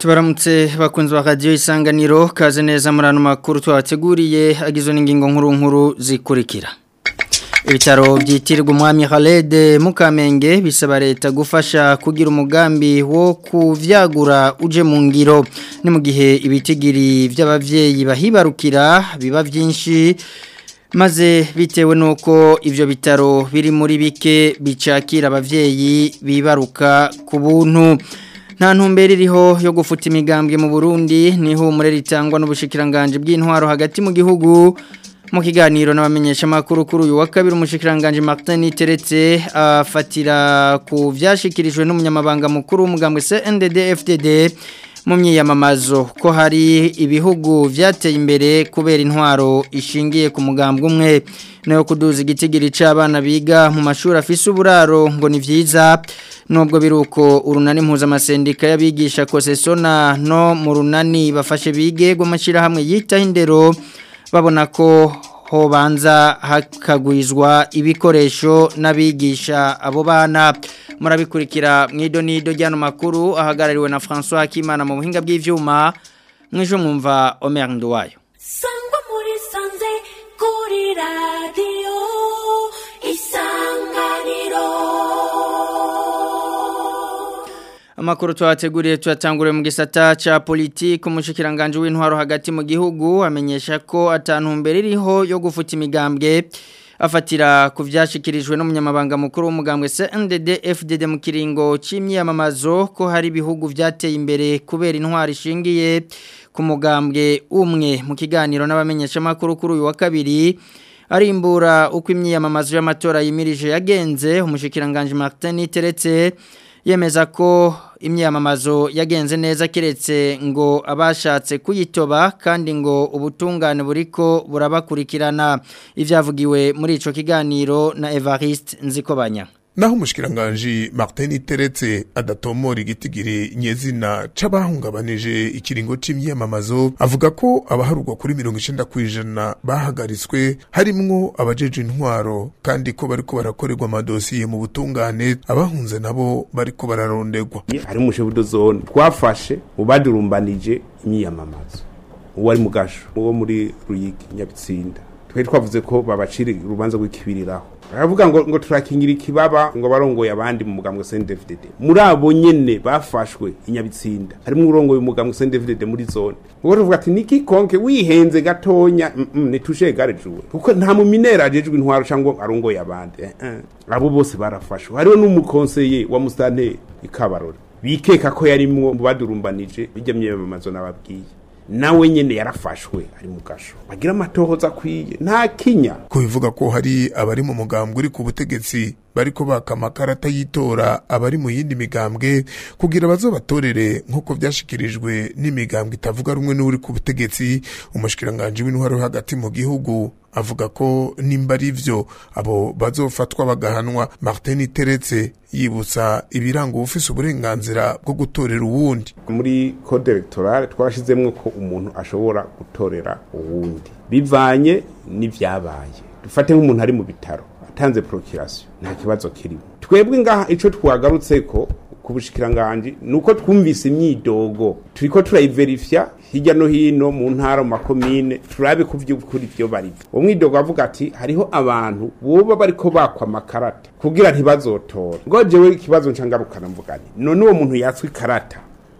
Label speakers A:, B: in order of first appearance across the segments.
A: tubaramutse bakunze ba radiyo isanganiro kaze neza muri ano makuru twabateguriye agizwe n'ingingo nkuru nkuru zikurikira ibitaro byitirirwa umwami Khaled Mukamenge bisaba leta gufasha kugira umugambi wo kuvyagura uje mu ngiro ni mu gihe ibitigiri by'abavyeyi bahibarukira biba byinshi maze bitewe nuko ivyo bitaro biri muri bike bicakira abavyeyi bibaruka ku buntu nta ntumbero iriho yo gufuta imigambwe mu Burundi niho umurere ritangwa n'ubushikiranganje bw'intwaro hagati mu gihugu mu kiganiro n'abamenyesha makuru kuri uyu wa kabiri umushikiranganje Martin Teretse afatira ku vyashikirijwe n'umunyamabanga mukuru w'umugambwe CNDD FDD mu myiyamamazo ko hari ibihugu vyateye imbere kubera intwaro ishingiye ku mugambwe umwe nayo kuduza igitigiri c'abana biga mu mashuri afise uburaro ngo ni vyiza nubwo biruko urunani mpuzamasendika y'abigisha kosesona no mu runani bafashe bige rw'amashyirahamwe yitaho indero babona ko hobanza hakagwizwa ibikoresho n'abigisha abo bana murabikurikira mu idonido ry'ano makuru ahagarariwe na François Kimana mu buhinga bw'ivyuma mwisho mwumva Omer Nduwayo
B: sangwa muri sanze kuri radio isanganiro
A: Amakuru twateguriye tuyatanguriye mu gisata ca politiki umushikiranganje w'intwaro hagati mu gihugu amenyesha ko atantumbere iriho yo gufuta imigambwe afatira ku vyashikirijwe n'umunyamabanga mukuru w'umugambwe CNDD FDD mu kiringo c'imyamamazo ko hari ibihugu vyateye imbere kubera intwaro ishingiye ku mugambwe umwe mu kiganiro n'abamenyesha makuru kuri uyu wa kabiri arimbura uko imyamamazo y'amatora yimirije yagenze umushikiranganje Martin Teretse yemeza ko imyamamazo yagenze neza kiretse ngo abashatse kuyitoba kandi ngo ubutungane buriko burabakurikirana ivyavugiwe muri ico kiganiro na Evariste Nzikobanya
C: naho umushikiranganje Martin Teretse adatomora igitigiri nyezina c'abahungabanije ikiringo c'imyamamazo avuga ko abaharugwa kuri 90 kwijana bahagaritswe harimwo abajeje intwaro kandi ko bariko barakorerwa amadosiye mu butungane abahunze nabo bariko bararondegwa
D: hari umushebudo zone twafashe ubadurumbanije imyamamazo uwo ari mu gasho uwo muri Ruyigi Nyabitsinda twe twavuze ko babacira urubanza rw'ikibiriraho baravuga ngo ngo turakingira ikibaba ngo barongoye abandi mu mugambwe CNDD muri abo nyene bafashwe inyabitsinda harimo urongoye umugambwe CNDD muri zone ubwo tuvuga ati niki konke wihenze gatonya mm -mm, nitushe gare juwe kuko nta mu minera ajejwe intwaro cyangwa arongoye abandi eh, eh. abo bose barafashwe hariho n'umukonseye wa mustanteri ikabarora bikeka ko yarimwo mu badurumbanije bijya myemamazo nababwiye nawe nyene yarafashwe ari mu gasho bagira amatohoza akwiye nta kinya
C: ko bivuga ko hari abari mu mugambwe uri ku butegetsi bariko baka amakarata y'itora abari mu yindi migambwe kugira bazobatorere nk'uko vyashikirijwe n'imigambwe itavuga rumwe n'uri ku butegetsi umushikiranganje w'intwaro hagati mu gihugu avuga ko nimba ari vyo abo bazofatwa bagahanwa Martin Teretse yibutsa ibiranga ufise uburenganzira bwo gutorera uwundi
D: muri code electorale twarashizemwo ko umuntu ashobora gutorera uwundi bivanye n'ivyabaye dufate nk'umuntu ari mu bitaro atanze procuration nta kibazo kirimo twebwe ngaha ico twagarutse ko ku bushikiranganje nuko twumvise imyidogo turiko turayiverifya hirya no hino mu ntara mu makomine turabe ku vy'ukuri vyo bari uwo mwidogo avuga ati hariho abantu boba bariko bakwa amakarata kugira ntibazotora ngo jewe ikibazo ncangarukana mvugane none uwo muntu yatswe ikarata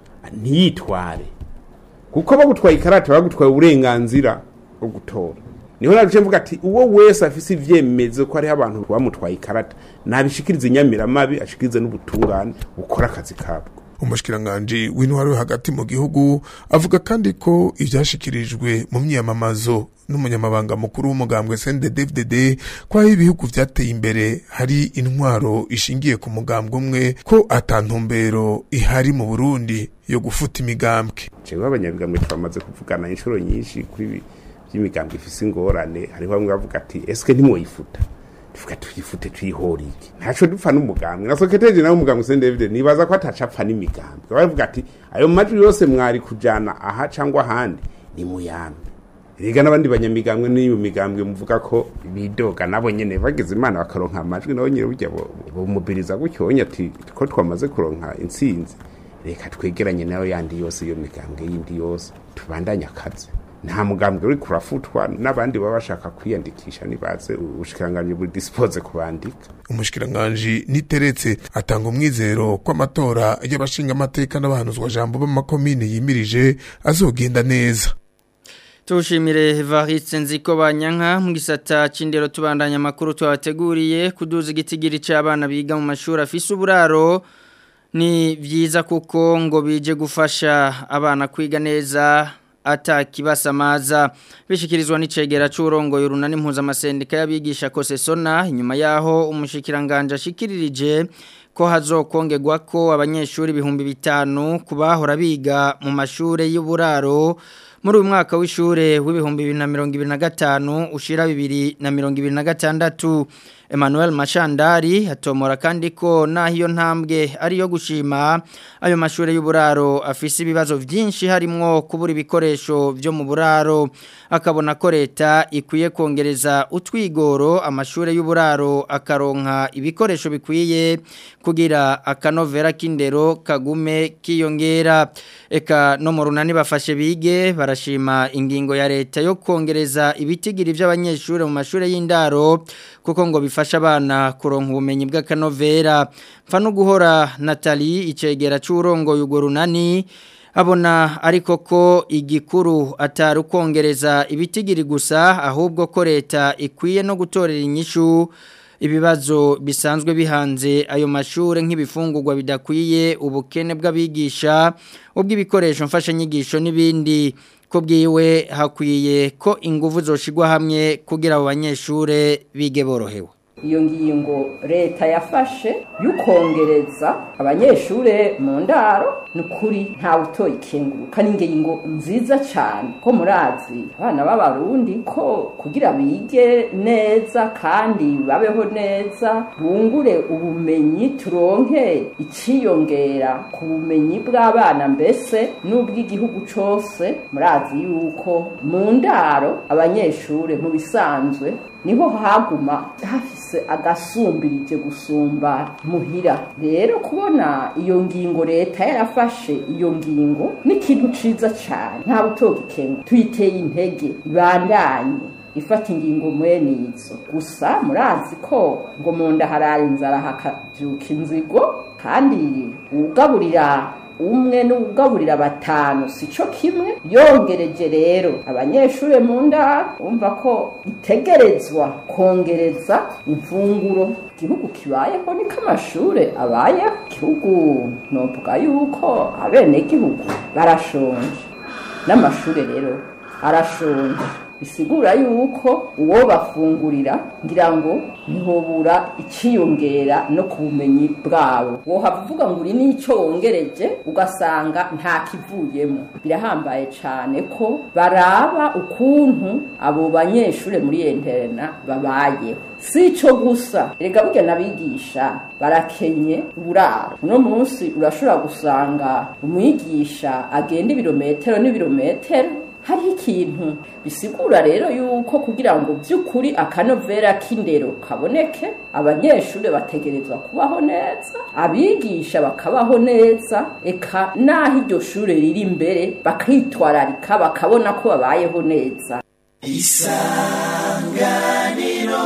D: ntiyitware kuko bagutwaye ikarata bagutwaye uburenganzira bwo gutora niho naje mvuga ati uwo wese afise ivyemezo ko hariho abantu bamutwaye ikarata nabishikirize inyamiramabi ashikirize n'ubutungane bukora akazi kabwo
C: umushikiranganje w'intwaro hagati mu gihugu avuga kandi ko ivyashikirijwe mu myamamazo n'umunyamabanga mukuru w'umugambwe CNDD-FDD ko aho ibihugu vyateye imbere hari intwaro ishingiye ku mugambwe umwe ko atantumbero ihari mu Burundi yo gufuta imigambwe
D: jewe abanyabigambwe twamaze kuvugana inshuro nyinshi kuri by'imigambwe ifise ingorane hariho bamwe bavuga ati eske ntimwoyifuta tuvuga tuyifute tuyihora iki ntaco dupfa n'umugambwe na soketeje nawe umugambwe Saint David nibaza ko atacapfa n'imigambwe baravuga ati ayo majwi yose mwari kujana aha cangwa ahandi ni muyambe Riga n'abandi banyamigambwe n'iyo migambwe muvuga ko bidoga nabo nyene bageze imana bakaronka amajwi nabo nyene burya bo mubiriza gutyo ati ko twamaze kuronka intsinzi reka twegeranye nayo yandi yose iyo migambwe yindi yose tubandanye akazi nta mugambwe uri kurafutwa n'abandi baba bashaka kwiyandikisha nibaze ubushikiranganji buri dispose kubandika
C: umushikiranganji niteretse atanga umwizero ko amatora y'abashinga amateka n'abahanuzwa jambo b'amakomine yimirije azogenda neza
A: Tushimire Varitse nziko banyanka mu gisata c'indero tubandanya makuru twabateguriye kuduza igitigiri c'abana biga mu mashuri afise uburaro ni vyiza kuko ngo bije gufasha abana kwiga neza atakibasamaza bishikirizwa n'icegera c'urongoye urunani mpuzamasendika y'abigisha kosesona inyuma yaho umushikiranganje ashikiririje ko hazokongegwa ko abanyeshuri ibihumbi bitanu kubahora biga mu mashure y'uburaro muri uyu mwaka w'ishure w'ibihumbi bibiri na mirongo ibiri na gatanu ushira bibiri na mirongo ibiri na gatandatu Emmanuel Mashandari atomora kandi ko naho iyo ntambwe ari yo gushima ayo mashure y'uburaro afise ibibazo byinshi harimwo kubura ibikoresho byo mu buraro akabona ko leta ikwiye kongereza utwigoro amashure y'uburaro akaronka ibikoresho bikwiye kugira akanovera k'indero kagume kiyongera eka no mu runani bafashe bige barashima ingingo ya leta yo kongereza ibitigiri by'abanyeshure mu mashure y'indaro kuko ngo bifasha abana kuronka ubumenyi bw'akanovera mfa no guhora Nathalie icegera c'urongo y'ugo runani abona ariko ko igikuru atari ukongereza ibitigiri gusa ahubwo ko leta ikwiye no gutorera inyishu ibibazo bisanzwe bihanze ayo mashure nk'ibifungurwa bidakwiye ubukene bw'abigisha ubw'ibikoresho mfashanyigisho n'ibindi ko bwiwe hakwiye ko ingufu zoshigwa hamwe kugira abo banyeshure bige borohewe
E: iyo ngingo leta yafashe yukongereza abanyeshure mu ndaro ni ukuri ntawe utoye ikenguruka n'ingingo nziza cyane ko murazi abana b'abarundi ko kugira bige neza kandi babeho neza bungure ubumenyi turonke iciyongera ku bumenyi bw'abana mbese n'ubw'igihugu cose murazi yuko mu ndaro abanyeshure mu bisanzwe niho haguma hafise agasumbirije gusumba muhira rero kubona iyo ngingo leta yarafashe iyo ngingo ni ikintu ciza cane nta butoga ikenga tuyiteye intege ibandanye ifata ingingo mwene izo gusa murazi ko ngo mu nda harara inzara hakavyuka inzigo kandi ugaburira umwe n'ugaburira batanu sico kimwe yongereje rero abanyeshure mu ndaro umva ko itegerezwa kongereza imfunguro igihugu kibayeho niko amashure abayeho igihugu novuga yuko abenegihugu barashonje n'amashure rero arashonje bisigura yuko uwo bafungurira ngira ngo ntihobura iciyongera no ku bumenyi bwabo wohavuga ngo uri n'icyo wongereje ugasanga nta kivuyemo birahambaye cyane ko baraba ukuntu abo banyeshure muri interena babayeho si icyo gusa erega burya n'abigisha barakenye uburaro uno munsi urashobora gusanga umwigisha agenda ibirometero n'ibirometero hariho ikintu bisigura rero yuko kugira ngo by'ukuri akanovera k'indero kaboneke abanyeshuri bategerezwa kubaho neza abigisha bakabaho neza eka n'aho iryo shuri riri imbere bakitwararika bakabona ko babayeho neza
F: isanganiro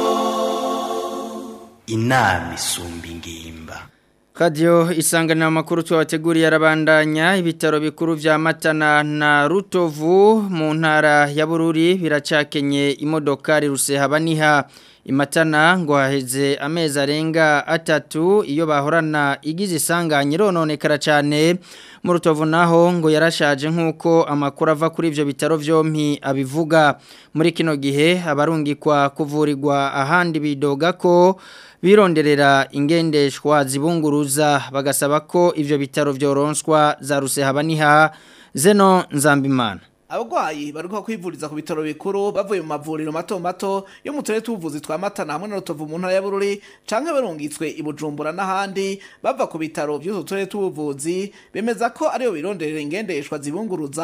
F: inama isumba ingimba
A: Kadiyo isanganira amakuru tuwateguriye arabandanya ibitaro bikuru vya Matana na Rutovu mu ntara ya Bururi biracakenye imodokari rusehaba imatana ngo haheze amezi arenga atatu iyo bahorana igize isanganye rononekara cyane mu rutovu naho ngo yarashaje nk'uko amakuru ava kuri ibyo bitaro byombi abivuga muri kino gihe abarungikwa kuvurirwa ahandi bidoga ko bironderera ingendeshwa zibunguruza bagasaba ko ivyo bitaro vyoronswa za rusehaba zeno nzambimana
G: abagwayi baruka kwivuriza ku bitaro bikuru bavuye mu mavuriro mato mato yo mu turere tuvuzi twa Matana hamwe na Rutovu mu ntara ya Bururi canke barungitswe i Bujumbura n'ahandi bava ku bitaro by'utu turere tuvuzi bemeza ko ariyo bironderera ingendeshwa zibunguruza kuko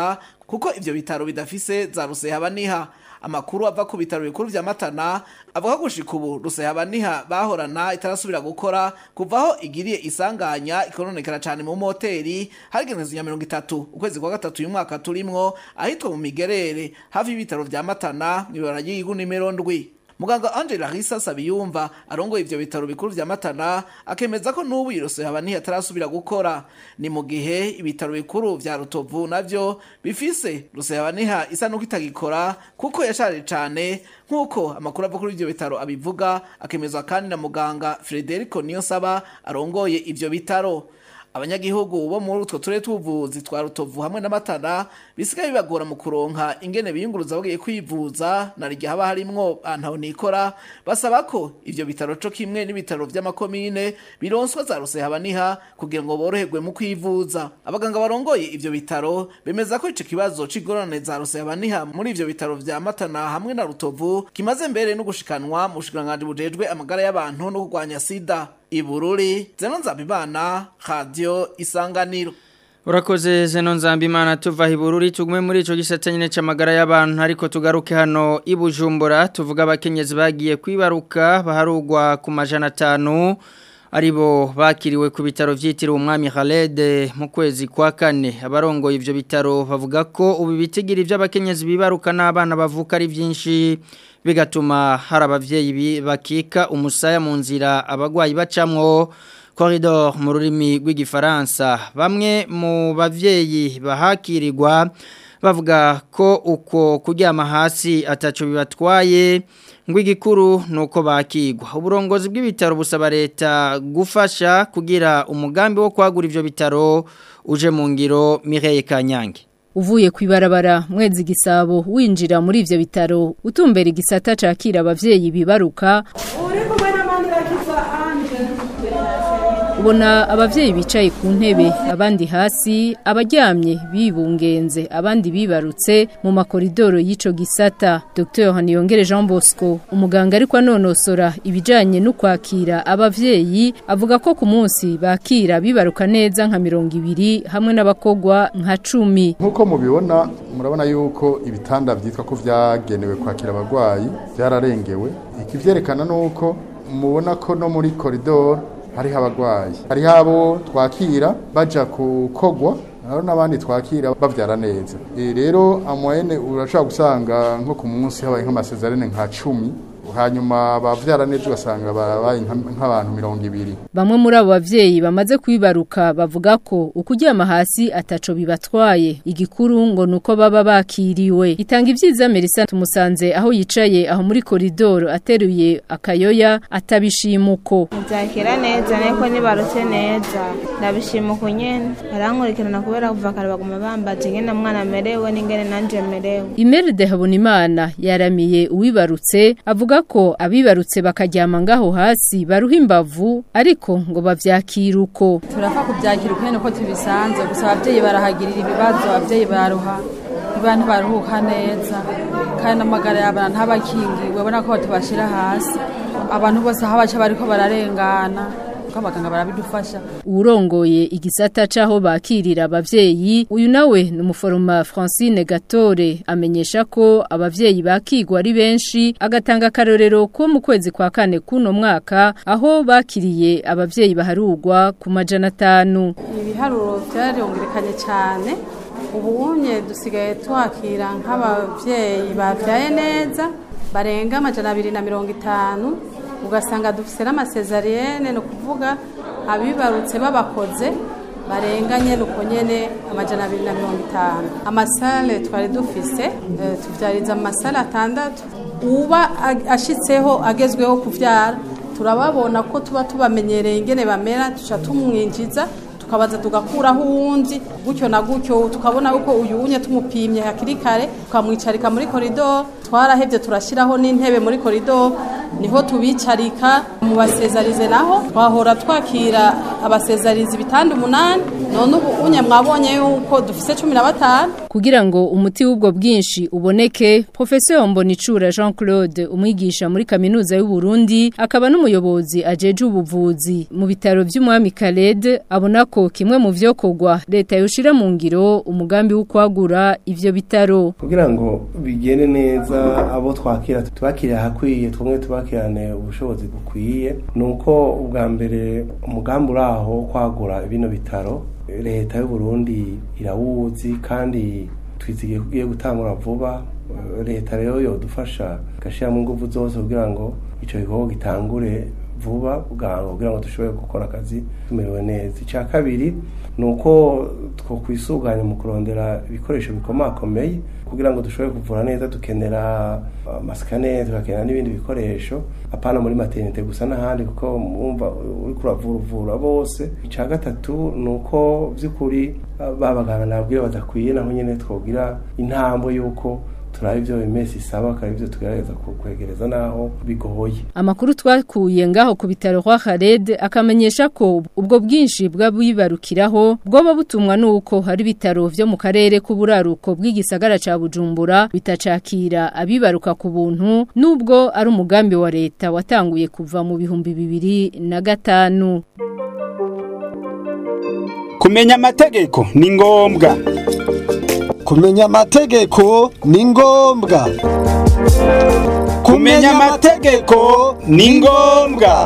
G: kuko ivyo bitaro bidafise za rusehabaniha amakuru ava ku bitaro bikuru vya Matana avuga ko gushika ubu rusehabaniha bahorana itarasubira gukora kuvaho igiriye isanganya ikononekera cyane mu moteri hagenezwe ya mirongo itatu ukwezi kwa gatatu uyu mwaka turimwo ahitwa mu migerere hafi y'ibitaro vya Matana mw'ibara ry'igihugu nimero ndwi muganga Angela Risa Sabiyumva arongoye ivyo bitaro bikuru vya Matana akemeza ko n'ubu irose haba ntihatarasubira gukora ni mu gihe ibitaro bikuru vya Rutovu navyo bifise rusehaba niha isa nuko itagikora kuko yashaje cane nk'uko amakuru ava kuri ivyo bitaro abivuga akemezwa kandi na muganga Frederico Niyonsaba arongoye ivyo bitaro abanyagihugu bo muri utwo turere tw'ubuvuzi twa rutovu hamwe n'amatara bisigaye bibagora mu kuronka ingene biyunguruza bagiye kwivuza na rya haba harimwo antaho nikora basaba ko ivyo bitaro co kimwe n'ibitaro vy'amakomine bironswa za rusehabaniha kugira ngo boroherwe mu kwivuza abaganga barongoye ivyo bitaro bemeza ko ico kibazo c'igorane za rusehabaniha muri ivyo bitaro vya matana hamwe na rutovu kimaze mbere no gushikanwa mu bushikiranganji bujejwe amagara y'abantu no kurwanya sida ibururi zeno nzabimana radio isanganiro
A: Urakoze zeno nzambimana tuva hibururi tugume muri ico gisata nyine c'amagara y'abantu ariko tugaruke hano i Bujumbura tuvuga abakenyezi bagiye kwibaruka baharugwa ku majana 5 aribo bakiriwe ku bitaro vyitiriwe umwami Khaled mu kwezi kwa kane abarongoye ivyo bitaro bavuga ko ubu bitigira ivy'abakenyezi bibaruka n'abana bavuka ari vyinshi bigatuma hari abavyeyi bakika umusaya mu nzira abagwayi bacamwo corridor mu rurimi rw'igifaransa bamwe mu bavyeyi bahakirirwa bavuga ko uko kuryama hasi ataco bibatwaye ngo igikuru nuko bakigwa uburongozi bw'ibitaro busaba leta gufasha kugira umugambi wo kwagura ivyo bitaro uje mu ngiro Mireille Kanyange
H: Uvuye kwibarabara mwezi gisabo winjira muri ivyo bitaro utumbera igisata cakira abavyeyi bibaruka ubona abavyeyi bicaye ku ntebe abandi hasi abaryamye bibungenze abandi bibarutse mu makoridoro y'ico gisata Dr Haniyongere Jean Bosco umuganga ariko anonosora ibijanye no kwakira abavyeyi avuga ko ku munsi bakira bibaruka neza nka mirongo ibiri hamwe n'abakogwa nka cumi
I: nk'uko mubibona murabona yuko ibitanda byitwa ko vyagenewe kwakira abarwayi byararengewe ikivyerekana nuko mubona ko no muri koridoro hariho abagwayi hariho abo twakira baja kukogwa hariho n'abandi twakira bavyara neza e rero amoyene urashobora gusanga nko ku munsi habaye nk'amasezerane nka cumi hanyuma bavyara neza ugasanga barabaye nk'abantu mirongo ibiri
H: bamwe muri abo bavyeyi bamaze kwibaruka bavuga ko ukuryama hasi ataco bibatwaye igikuru ngo nuko baba bakiriwe itanga ivyiza Melissa tumusanze aho yicaye aho muri koridoro ateruye akayoya atabishimuko
J: nzakira neza niko nibarutse neza ndabishimuko nyene barankurikirana kubera kuva kare baguma bambaje ingene mwana amerewe n'ingene nanje merewe
H: Imeride Habonimana yaramiye uwibarutse avuga ko abibarutse bakaryama ngaho hasi baruha imbavu ariko ngo bavyakira uko
K: turapfa kubyakira uko nyene uko tubisanze gusa abavyeyi barahagirira ibibazo abavyeyi baruha abantu baruhuka neza kandi n'amagara y'abana ntabakingiwe ubona ko tubashira hasi abantu bose aho baca bariko bararengana kuko abaganga barabidufasha
H: urongoye igisata caho bakirira abavyeyi uyu nawe ni umuforoma Francine Gatore amenyesha ko abavyeyi bakigwa ari benshi agatanga akarorero ko mu kwezi kwa kane kuno mwaka aho bakiriye abavyeyi baharugwa ku majana atanu
L: ibiharuro byariyongerekanye cyane ubunye dusigaye twakira nk'abavyeyi bavyaye neza barenga amajana abiri na mirongo itanu ugasanga dufise n'amasezariyene ni ukuvuga abibarutse babakoze barenganye nuko nyene amajana abiri na mirongo itanu amasale twari dufise tuvyariza mu masale atandatu uba ashitseho agezweho kuvyara turababona ko tuba tubamenyereye ingene bamera tuca tumwinjiza tukabaza tugakuraho uwundi gutyo na gutyo tukabona uko uyu unye tumupimye hakiri kare tukamwicarika muri koridoro twarahevye turashyiraho n'intebe muri koridoro niho tubicarika mu basezarize naho twahora twakira abasezarizi bitanda umunani none ubu unye mwabonye yuko dufise cumi na batanu
H: Kugira ngo umuti w'ubwo bwinshi uboneke, Professeur Mbonicura Jean Claude, umwigisha muri kaminuza y'u Burundi, akaba n'umuyobozi ajeje ubuvuzi mu bitaro by'umwami Khaled, abona ko kimwe mu vyokorwa leta yoshira mu ngiro umugambi wo kwagura ivyo bitaro.
M: kugira ngo bigende neza abo twakira tubakire ahakwiye twumwe tubakirane ubushobozi bukwiye ni uko ubwa mbere umugambi uri aho wo kwagura bino bitaro leta y'u Burundi irawuzi kandi twizigiye ko ugiye gutangura vuba Eh, leta rero yodufasha igashyiramo ingufu zose kugira ngo icyo gikorwa gitangure vuba bwangu kugira ngo dushobore gukora akazi tumerewe neza icya kabiri ni uko twakwisuganya mu kurondera ibikoresho bikomakomeye kugira ngo dushobore kuvura neza dukenera amasikaneri tugakenera n'ibindi bikoresho apana muri materinite gusa n'ahandi kuko mwumva uri kuravura uvura bose icya gatatu ni uko by'ukuri ba baganga nabwira badakwiye naho nyine twogira intambwe y'uko turaba ibyo bimesi isaba kandi ibyo tugerageza kwegereza naho bigoye
H: Amakuru twakuye ngaho ku bitaro kwa Khaled akamenyesha ko ubwo bwinshi bw'abibarukiraho bwoba butumwa nuko hari bitaro vyo mu karere k'uburaruko bw'igisagara ca Bujumbura bitacakira abibaruka ku buntu nubwo ari umugambi wa leta watanguye kuva mu bihumbi bibiri na gatanu.
N: kumenya amategeko ni ngombwa
O: kumenya amategeko ni ngombwa
N: kumenya amategeko ni ngombwa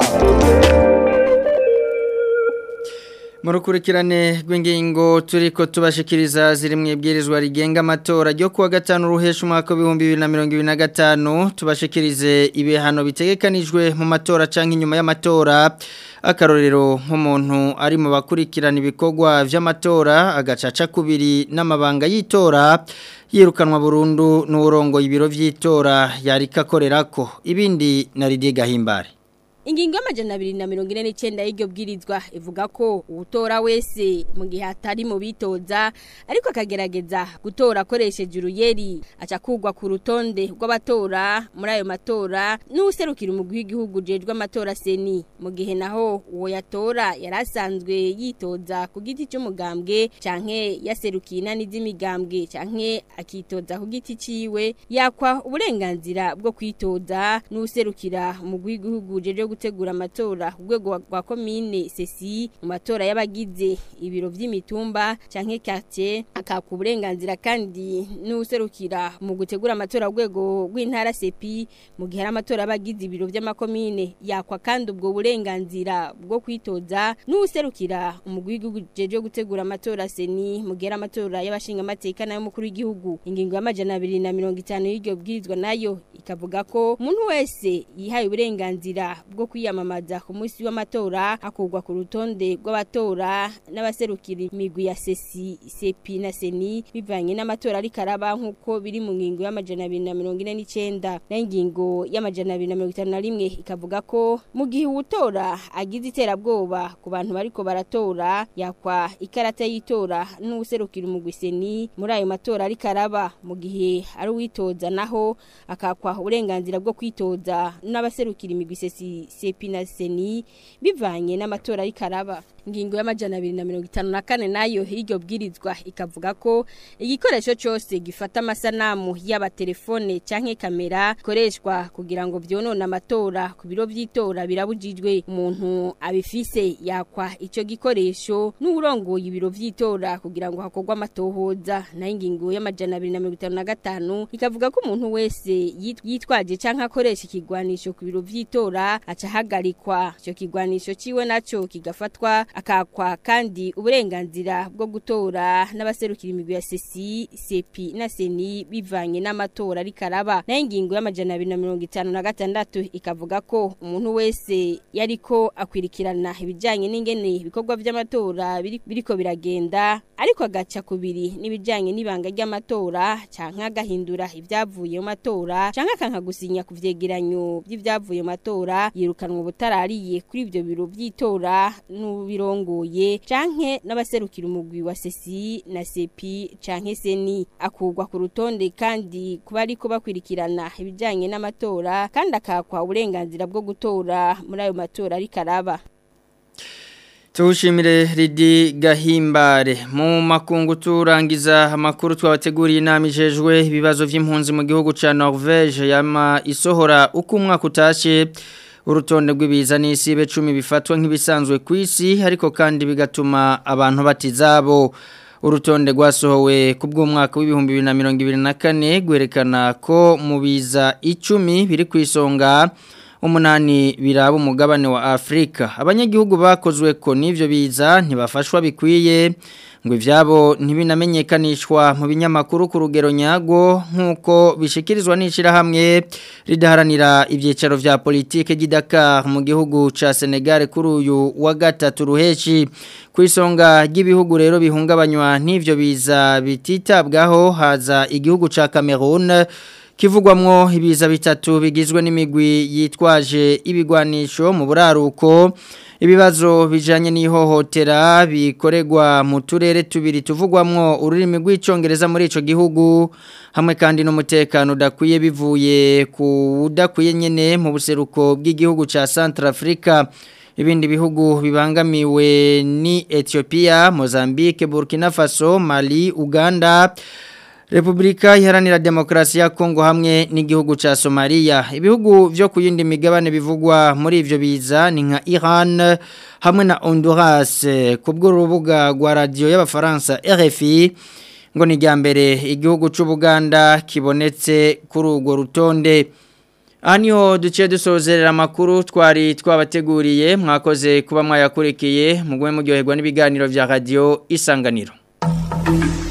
A: mu rukurikirane rw'ingingo turi ko tubashikiriza ziri mu ibwirizwa rigenga amatora ryo kuwa gatanu ruhesha umwaka w'ibihumbi bibiri na mirongo ibiri na gatanu tubashikirize ibihano bitegekanijwe mu matora cyangwa inyuma y'amatora akarorero nk'umuntu ari mu bakurikirana ibikorwa by'amatora agacaca kubiri n'amabanga y'itora yirukanwa burundu n'uburongo ibiro by'itora yarika akorerako ibindi na Lydia Gahimbare
P: Ingingo y'amajana abiri na mirongo ine n'icyenda y'iryo bwirizwa ivuga ko uwutora wese mu gihe atari mu bitoza ariko akagerageza gutora akoresheje uruyeri aca kugwa ku rutonde rw'abatora muri ayo matora n'userukira umugwi w'igihugu ujejwe amatora seni mu gihe naho uwo yatora yari asanzwe yitoza ku giti cy'umugambwe canke yaserukiye inani z'imigambwe canke akitoza ku giti ciwe yakwa uburenganzira bwo kwitoza n'userukira umugwi w'igihugu ujejwe gutegura amatora ku rwego rwa komine sesi mu matora y'abagize ibiro by'imitumba canke quartier akaka uburenganzira kandi n'userukira mu gutegura amatora ku rwego rw'intara sepi mu gihe ari amatora y'abagize ibiro by'amakomine yakwa kandi ubwo burenganzira bwo kwitoza n'userukira umugwi w'igihugu jeje gutegura amatora seni mu gihe ari amatora y'abashinga amateka nayo mukuru w'igihugu ingingo y'amajana abiri na mirongo itanu y'iryo bwirizwa nayo ikavuga ko umuntu wese yihaye uburenganzira bwo kwiyamamaza ku munsi w'amatora akurwa ku rutonde rw'abatora n'abaserukira imigwi ya sesi sepi na seni bivanye n'amatora ariko araba nk'uko biri mu ngingo y'amajana abiri na mirongo ine n'icyenda nayo ingingo y'amajana abiri na mirongo itanu na rimwe ikavuga ko mu gihe uwutora agize iterabwoba ku bantu bariko baratora yakwa ikarata y'itora n'uwuserukira umugwi seni muri ayo matora ariko araba mu gihe ari uwitoza naho akakwa uburenganzira bwo kwitoza n'abaserukira imigwi sesi sepi na seni bivanye n'amatora y'ikaraba ingingo y'amajana abiri na mirongo itanu na kane nayo y'iryo bwirizwa ikavuga ko igikoresho cyose gifata amasanamu yaba telefone canke kamera ikoreshwa kugira ngo vyonone amatora ku biro vy'itora birabujijwe umuntu abifise yakwa ico gikoresho n'urongoye ibiro vy'itora kugira ngo hakorwe amatohoza nayo ingingo y'amajana abiri na mirongo itanu na gatanu ikavuga ko umuntu wese yit- yitwaje canke akoresha ikigwanisho ku biro vy'itora aca ahagarikwa ico kigwanisho ciwe naco kigafatwa akakwa kandi uburenganzira bwo gutora n'abaserukira imigwi ya sesi sepi na seni bivanye n'amatora ariko araba nayo ingingo y'amajana abiri na mirongo itanu na gatandatu ikavuga ko umuntu wese yariko akwirikirana ibijanye n'ingene ibikorwa vy'amatora biri- biriko biragenda ariko agaca kubiri n'ibijanye n'ibanga ry'amatora canke agahindura ibyavuye mu matora canke akanka gusinya ku vyegeranyo by'ibyavuye mu matora yiruka kwirukanwa ubutarariye kuri ibyo biro by'itora n'ubirongoye canke n'abaserukira umugwi wa sesi na sepi canke seni akugwa ku rutonde kandi kuba ariko bakwirikirana ibijyanye n'amatora kandi akakwa uburenganzira bwo gutora muri ayo matora ariko araba
A: Tushimire Ridi Gahimbare mu makungu turangiza amakuru twabateguriye inama ijejwe ibibazo by'impunzi mu gihugu ca Norvège yama isohora uko umwaka utashe urutonde rw'ibiza n'isibe 10 bifatwa nk'ibisanzwe ku isi ariko kandi bigatuma abantu batizabo urutonde rwasohowe ku bw'umwaka w'ibihumbi bibiri na mirongo ibiri na kane gwerekana ko mu biza icumi biri ku isonga umunani biraba umugabane wa Afrika abanyagihugu bakozwe ko n'ivyo biza ntibafashwa bikwiye ngo ivyabo ntibinamenyekanishwa mu binyamakuru ku rugero nyago nk'uko bishikirizwa n'ishirahamwe ridaharanira ibyicaro vya politike ry'Idakar mu gihugu ca Senegal kuri uyu wa gatatu ruheshi ku isonga ry'ibihugu rero bihungabanywa n'ivyo biza bititabwaho haza igihugu ca Cameroon kivugwamwo ibiza bitatu bigizwe n'imigwi yitwaje ibigwanisho mu buraruko ibibazo bijanye n'ihohotera bikoregwa mu turere tubiri tuvugwamwo ururimi rw'icongereza muri ico gihugu hamwe kandi n'umutekano udakwiye bivuye ku udakwiye nyene mu buseruko bw'igihugu ca Centrafrica ibindi bihugu bibangamiwe ni Ethiopia, Mozambique, Burkina Faso, Mali, Uganda Republika iharanira demokrasi ya Kongo hamwe n'igihugu ca Somalia ibihugu vyo kuyindi migabane bivugwa muri ivyo biza ni nka Iran hamwe na Honduras kubwo rubuga rwa radio y'abafaransa RFI ngo ni mbere igihugu c'u Buganda kibonetse kuri urwo rutonde Aniho duciye dusozerera amakuru twari twabateguriye mwakoze kuba mwayakurikiye mugwe muryoherwa n'ibiganiro vya radio isanganiro